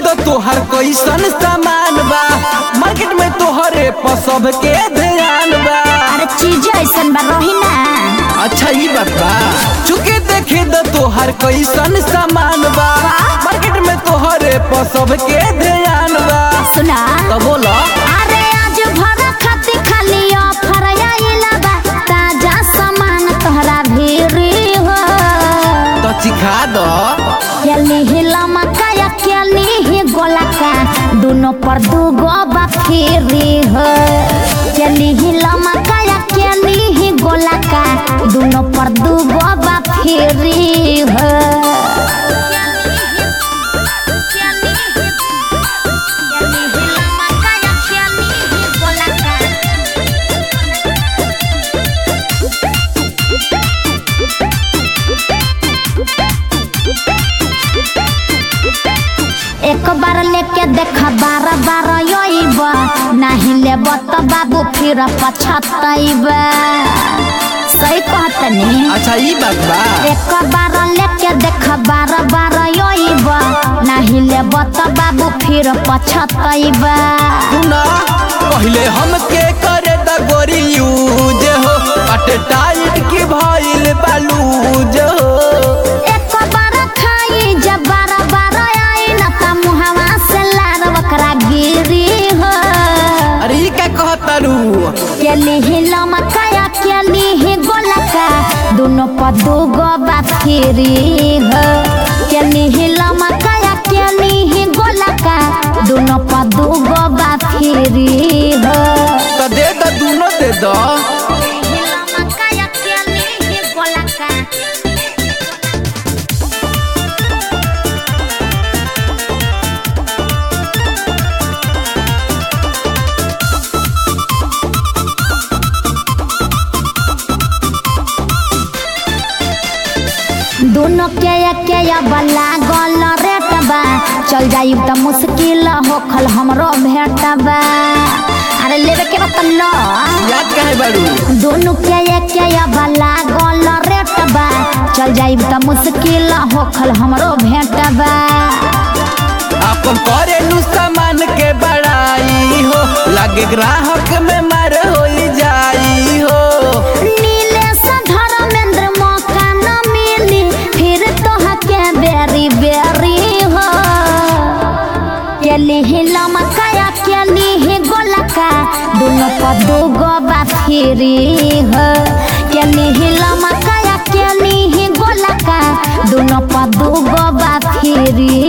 तो तोहर कैसन सामान बा मार्केट में तोहरे पर सबके ध्यान बा अरे चीज ऐसन बा रही ना अच्छा ई बात बा चुके देखे तो तोहर कैसन सामान बा मार्केट में तोहरे पर सबके ध्यान बा सुना तो बोला अरे आज भर खाती खाली ऑफर आइला बा ताजा सामान तोहरा भीरी हो तो चिखा दो केली ही लमका या केली ही गोलका दोनों पर दूगो बा फ्री हो केली ही लमका या केली ही गोलका दोनों पर दूगो बा फ्री हो एक बार लेके देख बार बार योइब नहीं लेब तो बाबू फिर पछतैब सही कहतनी अच्छा ई बात बा एक बार लेके देख बार बार योइब नहीं लेब तो बाबू फिर पछतैब सुना पहले हमके करे द गोरी यूज हो अटे टाइट की भइल बालूज हो एक बार खाई जब बार बार आई न त मुहवा से लार बकरा गिरी हो अरे ई का कहतारू केली ही लमकाया केली ही गोलका दोनों पर दूगो बात फ्री हो केली ही लमकाया केली ही गोलका दोनों पर दूगो बात फ्री हो तो दे दो दोनों दे दो लमकाया केली ही गोलका दोनों के के बला गल रेट बा चल जाई त मुश्किल होखल हमरो भेट बा अरे लेवे के बा त लो याद काहे बारू दोनों के के बला गल रेट बा चल जाई त मुश्किल होखल हमरो भेट बा अपन करे नु सामान के बड़ाई हो लागे ग्राहक में मार हो जाई हो नीलेश धर्मेंद्र मौका न मिली फिर तोह के बेरी बेरी हो केली ही लमकाया केली ही गोलका दोनों पर दूगो बा फ्री हो केली ही लमकाया केली ही गोलका दोनों पर दूगो बा फ्री